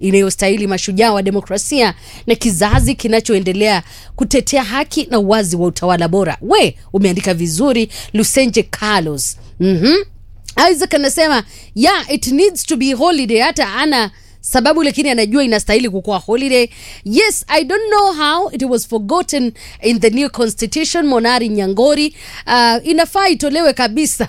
inayostahili mashujaa wa demokrasia na kizazi kinachoendelea kutetea haki na uwazi wa utawala bora. We umeandika vizuri, Lusenje Carlos. mm Isaac anasema yeah, it needs to be holiday. Hata ana sababu lakini anajua inastahili kukuwa holiday. Yes, I don't know how it was forgotten in the new constitution. Monari Nyangori, uh, inafaa itolewe kabisa.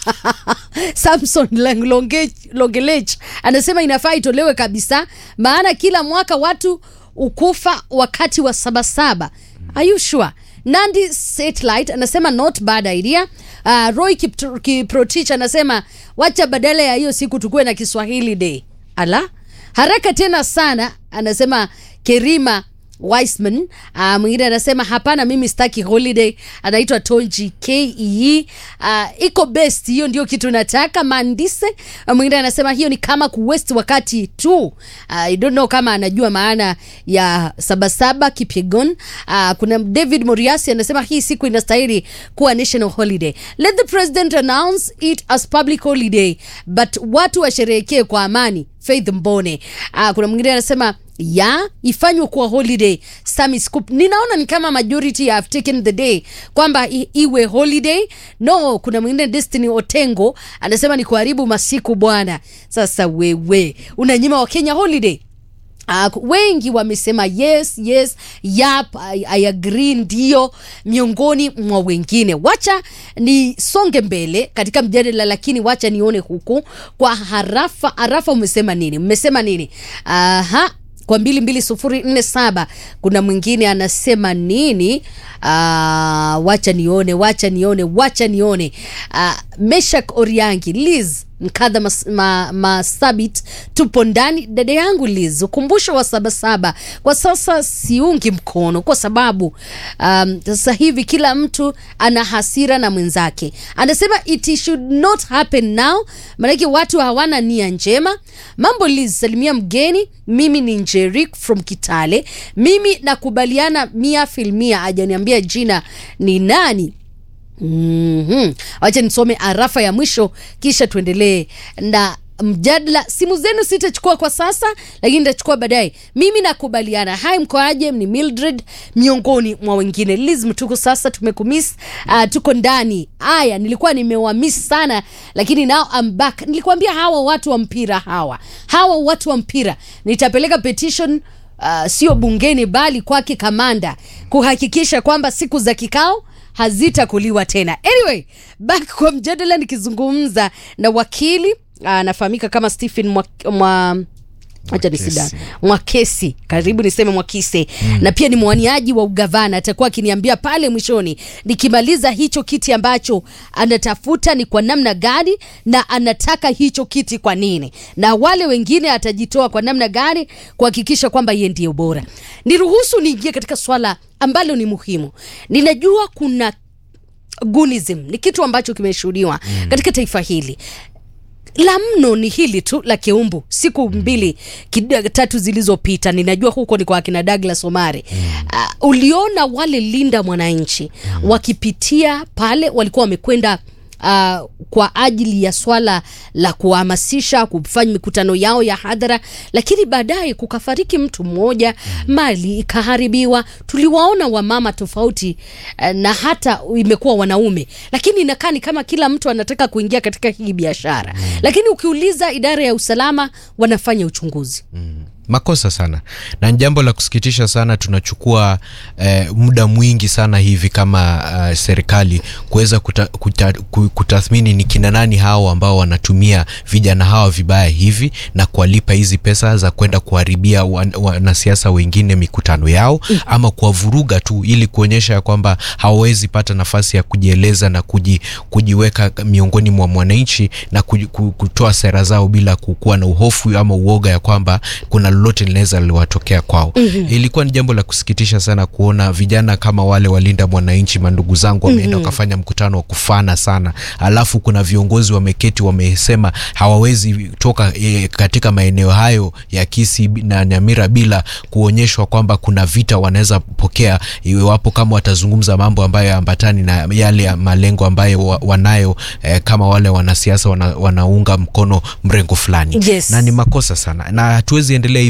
Samson Lang- Longe- Longelech anasema inafaa itolewe kabisa, maana kila mwaka watu ukufa wakati wa sabasaba. Are you sure? Nandi Satellite anasema not bad idea. Uh, Roy Kiptr- Kiprotich anasema wacha badala ya hiyo siku tukuwe na Kiswahili day. Ala, haraka tena sana, anasema Kerima Wiseman. Uh, mwingine anasema hapana, mimi sitaki holiday. Anaitwa Tonji Ke. Uh, iko best, hiyo ndio kitu nataka. Mandise uh, mwingine anasema hiyo ni kama kuwest wakati tu. Uh, I don't know kama anajua maana ya sabasaba Kipyegon. Uh, kuna David Moriasi anasema hii siku inastahili kuwa national holiday. Let the president announce it as public holiday, but watu washerehekee kwa amani. Faith Mbone. Uh, kuna mwingine anasema ya ifanywe kuwa holiday Sami Scoop. Ninaona ni kama majority have taken the day kwamba i- iwe holiday. No, kuna mwingine Destiny Otengo anasema ni kuharibu masiku bwana. Sasa wewe unanyima Wakenya holiday? Uh, wengi wamesema yes yes yap I, I agree ndio miongoni mwa wengine wacha nisonge mbele katika mjadala lakini wacha nione huku kwa harafa harafa umesema nini mmesema nini aha kwa mbili mbili sufuri nne saba kuna mwingine anasema nini uh, wacha nione wacha nione wacha nione uh, meshak oriangi liz mkadha mas, ma, masabit tupo ndani dada yangu liz ukumbusho wa sabasaba kwa sasa siungi mkono kwa sababu um, sasa hivi kila mtu ana hasira na mwenzake anasema it should not happen now maanake watu hawana nia njema mambo liz salimia mgeni mimi ni njerik from kitale mimi nakubaliana mia filmia ajaniambia jina ni nani Mhm. Wacha nisome arafa ya mwisho kisha tuendelee na mjadala. Simu zenu sitachukua kwa sasa, lakini nitachukua baadaye. Mimi nakubaliana. Hai, mkoaje? Ni Mildred miongoni mwa wengine. Liz Mtuku, sasa tumekumiss. Uh, tuko ndani. Aya, nilikuwa nimewamiss sana, lakini now I'm back. Nilikwambia hawa watu wa mpira hawa hawa watu wa mpira nitapeleka petition uh, sio bungeni bali kwake kamanda kuhakikisha kwamba siku za kikao hazitakuliwa tena. Anyway, back kwa mjadala, nikizungumza na wakili anafahamika kama Stephen mwa, mwa acha nisida Mwakesi, karibu niseme Mwakise mm. na pia ni mwaniaji wa ugavana. Atakuwa akiniambia pale mwishoni nikimaliza hicho kiti ambacho anatafuta ni kwa namna gani na anataka hicho kiti kwa nini, na wale wengine atajitoa kwa namna gani kuhakikisha kwamba yeye ndiye bora. Niruhusu niingie katika swala ambalo ni muhimu. Ninajua kuna gunism ni kitu ambacho kimeshuhudiwa mm. katika taifa hili la mno ni hili tu la Keumbu siku mbili kid- tatu zilizopita. Ninajua huko ni kwa akina Douglas Omari. Uh, uliona wale linda mwananchi wakipitia pale, walikuwa wamekwenda Uh, kwa ajili ya swala la kuhamasisha kufanya mikutano yao ya hadhara, lakini baadaye kukafariki mtu mmoja, mali ikaharibiwa. Tuliwaona wamama tofauti uh, na hata imekuwa wanaume, lakini inakaa ni kama kila mtu anataka kuingia katika hii biashara, lakini ukiuliza idara ya usalama wanafanya uchunguzi. makosa sana na ni jambo la kusikitisha sana tunachukua eh, muda mwingi sana hivi kama uh, serikali kuweza kuta, kuta, ku- kutathmini ni kina nani hao ambao wanatumia vijana hawa vibaya hivi na kuwalipa hizi pesa za kwenda kuharibia wan- wanasiasa wengine mikutano yao ama kuwavuruga tu ili kuonyesha ya kwamba hawawezi pata nafasi ya kujieleza na kuji, kujiweka miongoni mwa mwananchi na kuji, ku- kutoa sera zao bila kukuwa na uhofu ama uoga ya kwamba kuna lolote linaweza liwatokea kwao. mm-hmm. Ilikuwa ni jambo la kusikitisha sana kuona vijana kama wale walinda mwananchi, mandugu zangu, wameenda mm-hmm. wakafanya mkutano wa kufana sana, alafu kuna viongozi wameketi wamesema hawawezi toka e, katika maeneo hayo ya Kisii na Nyamira bila kuonyeshwa kwamba kuna vita wanaweza pokea iwapo kama watazungumza mambo ambayo ambatani na yale ya malengo ambayo wa, wanayo eh, kama wale wanasiasa wana, wanaunga mkono mrengo fulani Yes. na ni makosa sana na hatuwezi endelea